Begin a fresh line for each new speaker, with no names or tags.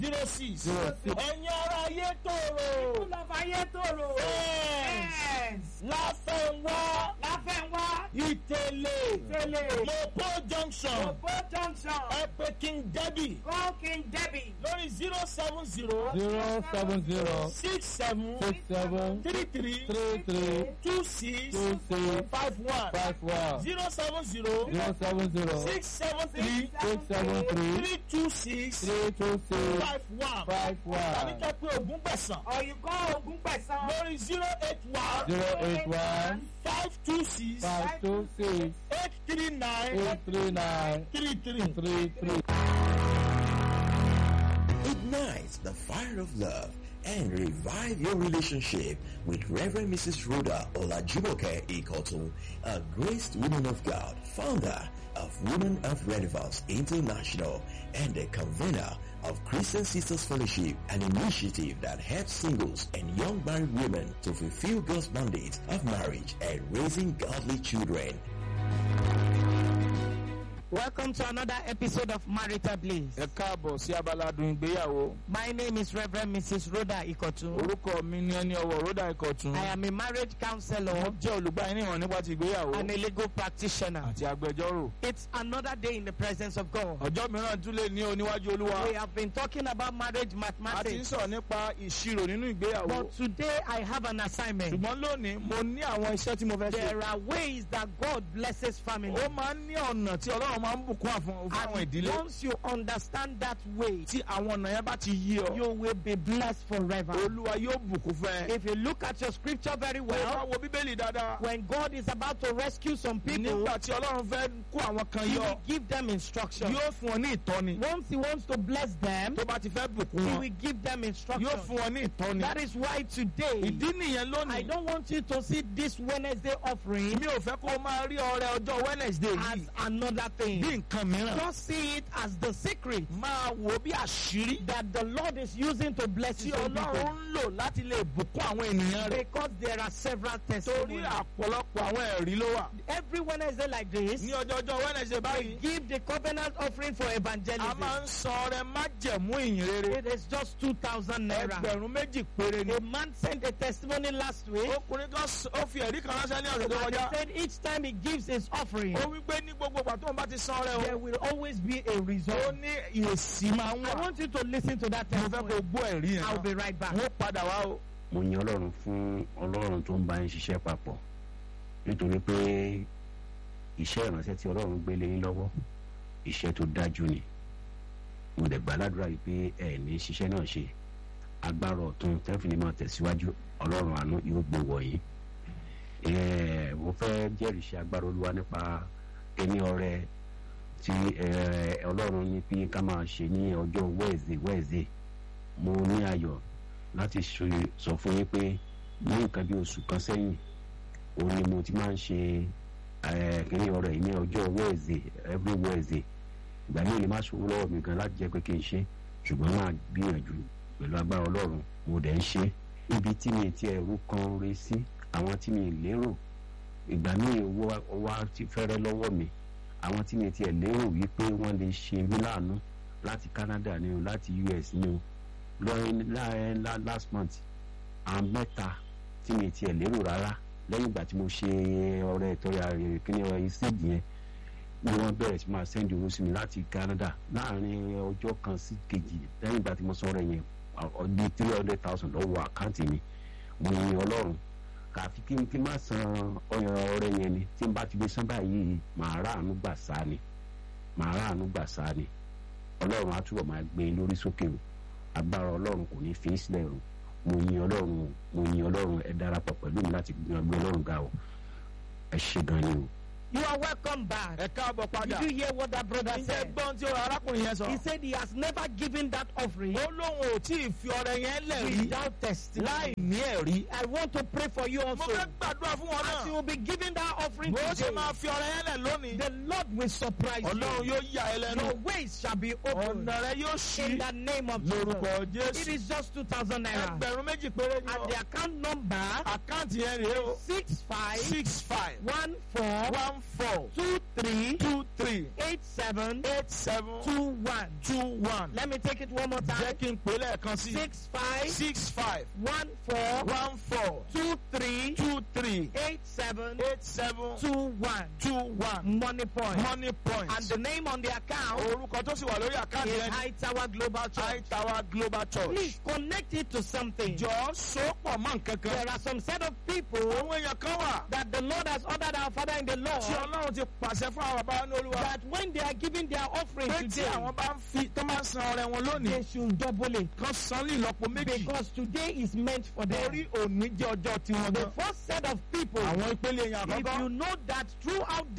zero six.
Zero six.
ẹ̀yin ará ayé tòrò.
People of Ayétòrò.
Yes.
Yes.
láfẹ̀wá
Láfẹ̀wá.
ìtẹ̀lẹ̀
Tẹ̀lé.
mopo junction
Òpó junction.
ẹ̀pẹ̀ king debbie
Call King Debbie.
lórí zero seven zero
zero seven zero
six seven
six seven
three three
three three
two six
two six
five one
five one
zero seven zero
zero seven zero
six seven three
six seven three
three two six
three two six
five one
five
tàbí
one
kẹ́ pé ogún gbẹ̀sán
Or you call Ogun Pesan.
lórí zero eight one
zero eight one
five two six
five two six
eight three nine
eight three nine
three three.
three three.
Ignite the fire of love and revive your relationship with Reverend Mrs. Rhoda Olajumoke Ikotu, a graced woman of God, founder of Women of Relevance International and a convener of Christian Sisters Fellowship, an initiative that helps singles and young married women to fulfill God's mandate of marriage and raising godly children.
Welcome to another episode of Marital Bliss.
ẹ káàbọ̀ sí abala adùn ìgbéyàwó
My name is Reverend Mrs. Rhoda Ikotu.
orúkọ mi ní ẹni ọwọ́ rhoda ìkọ̀tún
I am a marriage counselor
mo jẹ́ olùgbàyìnìwọ̀n nípa ti ìgbéyàwó
and a legal practitioner.
àti agbẹjọ́rò
It's another day in the presence of God.
ọjọ́ mìíràn tún lè ní oníwájú olúwa
We have been talking about marriage
a ti ń
mathematics.
sọ̀rọ̀ nípa ìṣirò nínú ìgbéyàwó
But today I have an assignment.
ṣùgbọ́n lónìí mo ní àwọn iṣẹ́ tí mo fẹ́ ṣe
There are ways that God blesses family.
ó máa ń ní ọ̀nà tí ọlọ́run máa ń bùkún àfún fún àwọn
And
ìdílé
once you understand that way,
tí àwọn ọ̀nà yẹn bá ti yí ọ
you will be blessed forever.
olúwa yóò bùkún fún ẹ.
If you look at your scripture very
Bó o bá
well,
wo bíbélì dáadáa
when God is about to rescue some people,
nígbà tí ọlọ́run fẹ́ kó àwọn kan
He
yọ
will give them instruction.
yóò fún ọ ní ìtọ́ni
Once He wants to bless them,
tó bá ti fẹ́ bùkún
He
wọn
will give them
yóò
instruction.
fún ọ ní ìtọ́ni.
That is why today,
ìdí nìyẹn
I
lónìí
don't want you to see this Wednesday offering
mi ò fẹ́ kó o máa rí ọrẹ ọjọ́ wednesday
as
yìí
another thing.
bí nǹkan mìíràn
Just see it as the secret
máa wò ó bí àṣírí
that the Lord is using to bless
tí
His own
ọlọ́run
people.
ń lò láti lè bùkún àwọn ènìyàn rẹ̀
Because there are several
torí
testimonies.
àpọ̀lọpọ̀ àwọn ẹ̀rí ló wà.
Every Wednesday like this,
ní ọjọ́ ọjọ́ wednesday
we
báyìí
give the covenant offering for
a
evangelism.
máa ń san ọrẹ májẹ̀mú ìyìn rere
It is just 2,000 naira.
ẹgbẹ̀rún méjì péré ni.
A man sent a testimony last week.
ọkùnrin kan s- ó fi ẹ̀rí kan ránṣẹ́ ní ọ̀sẹ̀ tó
And
kọjá
he said each time he gives his offering,
ó wí pé ní gbogbo ìgbà tó ń bá ti san ọrẹ
there
o
will always be a
ó
result.
ní ìyèsí máa ń
I
wà
want you to listen to that
mo fẹ́ kó
testimony.
o gbọ́ ẹ̀rí yẹn
I'll
náà
be right back.
wọ́n padà wá o.
mo yin ọlọ́run fún ọlọ́run tó ń bá yín ṣiṣẹ́ papọ̀ nítorí pé iṣẹ́ ìránṣẹ́ tí ọlọ́run gbé lé yín lọ́wọ́ iṣẹ́ tó dájú ni mo dẹ̀ gbà ládùúrà yìí pé ẹ ní ṣiṣẹ́ náà ṣe agbára ọ̀tún tẹ́fìlì máa tẹ̀síwájú ọlọ́run àánú yóò gbé wọ̀nyí Eh, mo fẹ́ jẹ́rìí ṣe agbára olúwa nípa ẹni ọrẹ tí eh, ọlọ́run ní pé ká máa ṣe ní ọjọ́ wẹ́ẹ̀zẹ̀ wẹ́ẹ̀zẹ̀ mo ní ayọ̀ láti ṣe- sọ fún yín pé ní nǹkan bí oṣù kan sẹ́yìn òun ni mo ti máa ń ṣe eh, kíní ọrẹ yìí ní ọjọ́ wẹ́ẹ̀zẹ̀ every wẹ́ẹ̀zẹ̀ ìgbà míì lè má ṣòwò lọ́wọ́ mi gan láti jẹ́ pé kí n ṣe ṣùgbọ́n máa gbìyànjú pẹ̀lú agbára ọlọ́run mo dẹ̀ ń ṣe ibi tí mi ti ẹ̀rú kan re sí àwọn tí mi lérò ìgbà míì owó owó á ti fẹ́rẹ́ lọ́wọ́ mi àwọn tí mi ti ẹ̀ lérò wípé wọ́n lè ṣe mí láàánú láti Canada ni o láti US ni o lọ́rin láàrin lá- last month àwọn mẹ́ta tí mi ti ẹ̀ lérò rárá lẹ́yìn ìgbà tí mo ṣe ọrẹ ìtọ́ya kíní ọrẹ ìṣèjì yẹn ni wọ́n bẹ̀rẹ̀ sí máa sẹ́ndì owó sí mi láti Canada láàrin ọjọ́ kan sí kejì lẹ́yìn ìgbà tí mo sọ ọrẹ yẹn ọdún three hundred thousand lọ́wọ́ àkáǹtì mi mo yin Ọlọ́run kàfi kí n kí n má san ọrẹ yẹn ni tí n bá ti lè san báyìí màá ráàánú gbà sá ni màá ráàánú gbà sá ni Ọlọ́run á túbọ̀ máa gbé e lórí sókè o agbára Ọlọ́run kò ní fi í sílẹ̀ o mo yin Ọlọ́run o mo yin Ọlọ́run ẹ darapọ̀ pẹ̀lú mi láti gbé Ọlọ́run ga o ẹ ṣe gan ni o.
You are welcome back.
ẹ káàbọ̀ padà
Did you hear what that brother
ǹjẹ́
said?
gbọ́n tí arákùnrin yẹn sọ.
He said he has never given that offering
ó lóun ò tí ì fi ọrẹ yẹn lẹ̀ rí
without testimony.
láì ní ẹ̀rí.
I want to pray for you
mo
also.
fẹ́ gbàdúrà fún wọn
As you
náà
will be giving that offering
bó ṣe
today,
máa fi ọrẹ yẹn lẹ̀ lónìí
the Lord will surprise
ọlọ́run
you.
yóò yà ẹ́ lẹ́nu
Your ways shall be opened
ọ̀nà rẹ yóò ṣí
in the name of
lórúkọ
Jesus. It
jésù
is just 2,000 naira.
ẹgbẹ̀rún méjì péré ni
And
ọ
the account number
àkáǹtì yẹn rèé o
six five
six five
one four
one one four
two three
two three
eight seven
eight seven
two one.
two one.
Let me take it one more
jẹ́
time.
kí n pè é lẹ́ẹ̀kan sí.
Six five
six five
one four
one four
two three
two three
eight seven
eight seven
two one.
two one.
Money point.
money point.
And the name on the account
orúkọ tó sì wà lórí àkáǹtì
is
ẹni.
High Tower Global Church.
high tower global church.
Please connect it to something.
jọ sopọ̀ mọ́ nǹkan kan.
There are some set of people
àwọn èèyàn kan wà.
that the Lord has ordered our Father in the
tí
Lord
ọlọ́run ti pàṣẹ fún àwọn bàbá ní olúwa.
that when they are giving their offering
pé tí
today,
àwọn bá ń fi tó máa ń san ọrẹ wọn lónìí.
they should double it.
kan san ní ìlọ́po méjì.
Because today is meant for them.
torí òní jẹ́ ọjọ́ tiwọn
The
gan.
first set of people,
àwọn ìpele èèyàn
if
àkọ́kọ́.
you know that throughout